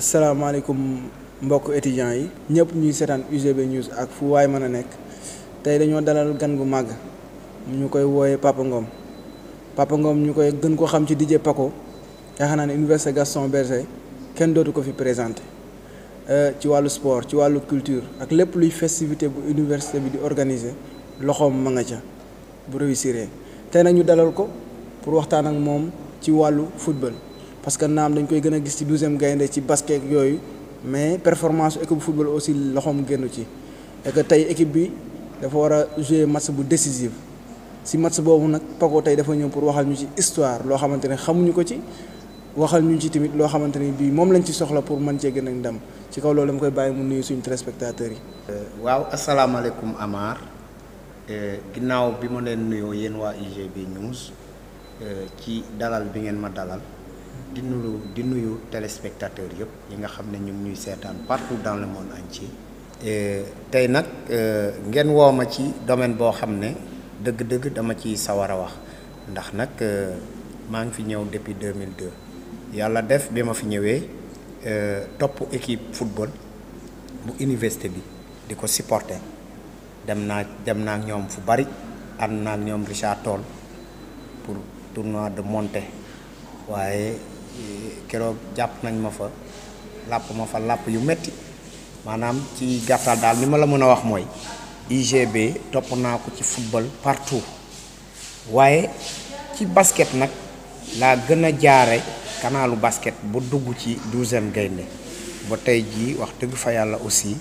salaamaaleykum mbokk étudiants yi ñëpp ñuy seetaan UGB news ak fu waay mën a nekk tey dañoo dalal gan gu màgg ñu koy wooyee Papa Ngom Papa Ngom ñu koy gën ko xam ci DJ Paco yaakaar naa ne Université Gaston Berger kenn dootu ko fi présenté ci wàllu sport ci wàllu culture ak lépp luy festivité bu université bi di organiser loxoom ma nga ca bu réussir tey nag ñu dalal ko pour waxtaan ak moom ci wàllu football. parce que naam dañ koy gën a gis ci douzième gaynde ci basket yooyu mais performance équipe football aussi loxoom génn ci et que tey équipe bi dafa war a jouer match bu décisif si match boobu nag Paco tey dafa ñëw pour waxal ñu ci histoire loo xamante ne xamuñu ko ci waxal ñu ci tamit loo xamante ne bii moom lañ ci soxla pour mën cee gën a ndam ci kaw loolu dama koy bàyyi mu nuyu suñu téléspectateurs yi. waaw asalaamaaleykum Amar ginnaaw bi ma leen nuyoo yéen waa UGB news ci dalal bi ngeen ma dalal. di nuyu di nuyu téléspectateurs yëpp yi nga xam ne ñu ngi ñuy seetaan partout dans le monde entier. tey nag ngeen woo ma ci domaine boo xam ne dëgg-dëgg dama ci sawar a wax ndax nag maa ngi fi ñëw depuis 2002 yàlla def bi ma fi ñëwee topp équipe football bu université bi di ko supporter dem naa dem naa ak ñoom fu bari ànd naa ak ñoom Richard Toll pour tournoi de montée waaye. keroog jàpp nañ ma fa làpp ma fa làpp yu metti maanaam ci gàttal daal li ma la mën a wax mooy UGB topp naa ko ci football partout waaye ci basket nag laa gën a jaare kanaalu basket bu dugg ci douzième gaynde ba tey jii wax dëgg fa yàlla aussi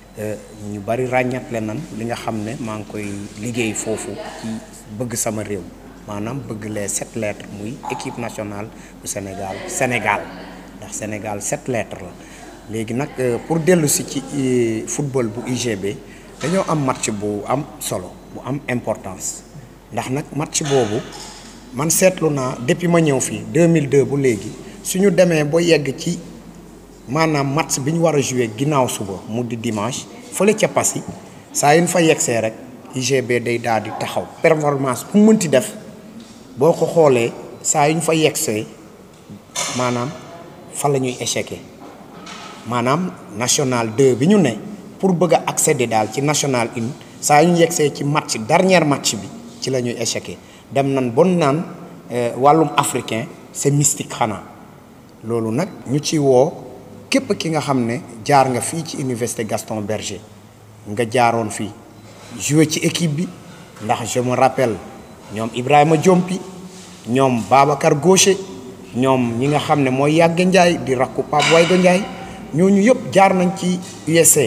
ñu bari ràññatle nan li nga xam ne maa ngi koy liggéey foofu ci bëgg sama réew maanaam bëgg les sept lettres muy équipe nationale bu Sénégal Sénégal ndax Sénégal sept lettres la léegi nag pour dellu si ci football bu UGB dañoo am match bu am solo bu am importance ndax nag match boobu man seetlu naa depuis ma ñëw fii 2002 bu léegi suñu demee ba yegg ci maanaam match bi ñu war a jouer ginnaaw suba mu di dimanche fële ca Passy saa yu ñu fa yeggsee rek UGB day daal di taxaw performance bu mënti def. boo ko xoolee saa yu ñu fa yegsee maanaam fa la ñuy échecé maanaam national 2 bi ñu ne pour bëgg a accéder daal ci national 1 saa yu ñu yegsee ci match dernier match bi ci la ñuy échecé dem nan bon naan wàllum africain c'est mystique xanaa loolu nag ñu ci woo képp ki nga xam ne jaar nga fii ci université Gaston Berger nga jaaroon fii joué ci équipe bi ndax je me rappelle. ñoom Ibrahima Diompi ñoom Babacar Gaucher ñoom ñi nga xam ne mooy Yàgga Ndiaye di rakku Pape Wayga Ndiaye ñooñu yëpp jaar nañ ci USA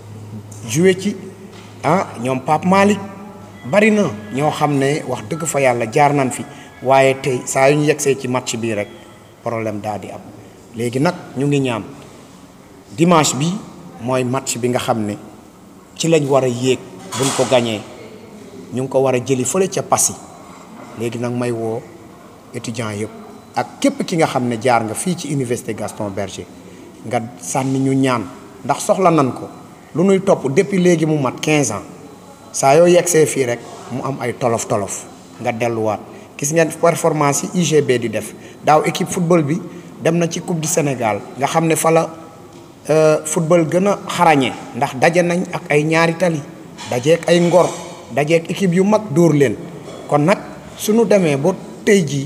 joué ci ah ñoom Pape Malick bari na ñoo xam ne wax dëgg fa yàlla jaar nañ fi waaye tey saa yu ñu yegsee ci match bii rek problème daal di am léegi nag ñu ngi ñaan dimanche bi mooy match bi nga xam ne ci lañ war a yéeg buñ ko gañee ñu ngi ko war a jëli fële ca Passy léegi nag may woo étudiants yëpp ak képp ki nga xam ne jaar nga fii ci université Gaston Berger nga sànni ñu ñaan ndax soxla nan ko lu nuy topp depuis léegi mu mat 15 ans saa yoo yegsee fii rek mu am ay tolof tolof nga delluwaat gis ngeen performance yi UGB di def daaw équipe football bi dem na ci coupe du Sénégal nga xam ne fa la football gën a xarañee ndax daje nañ ak ay ñaari tali dajeek ay ngor. dajeek équipe yu mag dóor leen kon nag suñu demee ba tey jii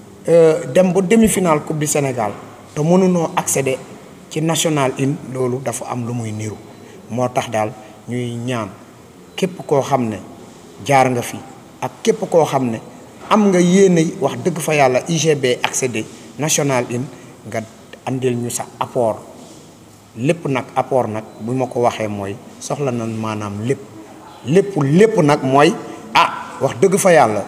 dem ba demi-finale coupe du Sénégal te mënunoo accéder ci national in loolu dafa am lu muy niru moo tax daal ñuy ñaan képp koo xam ne jaar nga fi ak képp koo xam ne am nga yéene wax dëgg fa yàlla UGB accéder national in nga andil ñu sa apport lépp nag apport nag bu ma ko waxee mooy soxla na maanaam lépp lépp lépp nag mooy ah wax dëgg fa yàlla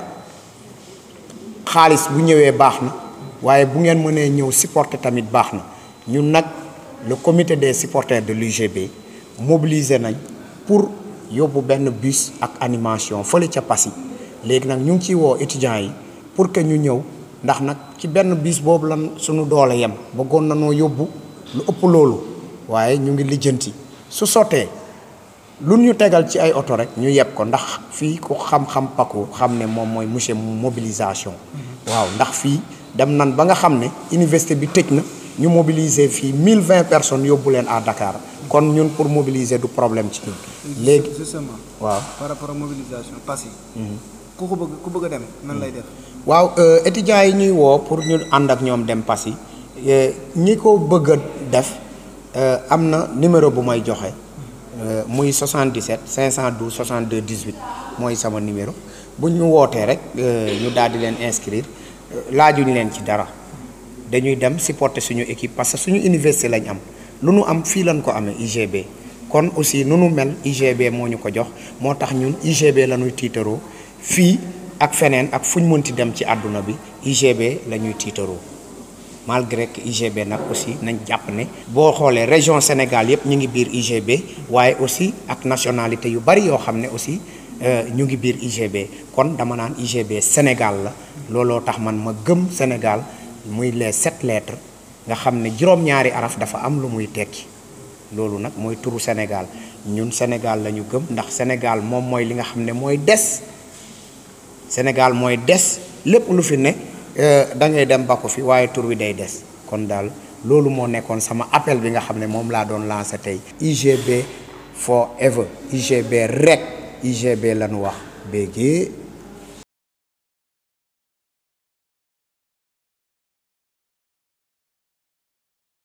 xaalis bu ñëwee baax na waaye bu ngeen mënee ñëw supporter tamit baax na ñun nag le comité des supporters de l'UGB mobilisé nañ pour yóbbu benn bus ak animation fële ca Passy léegi nag ñu ngi ciy woo étudiants yi pour que ñu ñëw ndax nag ci benn bus boobu lan suñu doole yem bëggoon na noo yóbbu lu ëpp loolu waaye ñu ngi lijjanti su sottee lu ñu tegal ci ay oto rek ñu yeb ko ndax fii ku xam-xam Paco xam ne moom mooy monsieur mobilisation waaw ndax fii dem nan ba nga xam ne université bi tëj na ñu mobiliser fii mille vingt personnes yóbbu leen à Dakar kon ñun pour mobiliser du problème ci ñun. léegi justement waaw. par rapport ak mobilisation pass yi. ku ko bëgg ku bëgg a dem nan lay def. waaw étudiants yi ñuy woo pour ñu ànd ak ñoom dem Passy ñi ko bëgg a def am na numéro bu may joxe muy 77 512 62 18 mooy sama numéro bu ñu wootee rek ñu daal di leen inscrire laajuñu leen ci dara dañuy dem supporter suñu équipe parce que suñu université lañ am lu nu am fii lañ ko amee UGB kon aussi nu nu mel UGB moo ñu ko jox moo tax ñun UGB la ñuy tiitaroo fii. ak feneen ak fu ñu mënti dem ci àdduna bi UGB la ñuy tiitaroo malgré que UGB nag aussi nañ jàpp ne boo xoolee région Sénégal yëpp ñu ngi biir UGB waaye aussi ak nationalité yu bari yoo xam ne aussi ñu ngi biir UGB kon dama naan UGB Sénégal la looloo tax man ma gëm Sénégal muy les sept lettres nga xam ne juróom-ñaari araf dafa am lu muy tekki loolu nag mooy turu Sénégal ñun Sénégal la ñu gëm ndax Sénégal moom mooy li nga xam ne mooy des Sénégal mooy des lépp lu fi ne da ngay dem ba ko fi waaye tur wi day des kon daal loolu moo nekkoon sama appel bi nga xam ne moom laa doon lancé tey UGB forever UGB rek UGB lañu wax béggee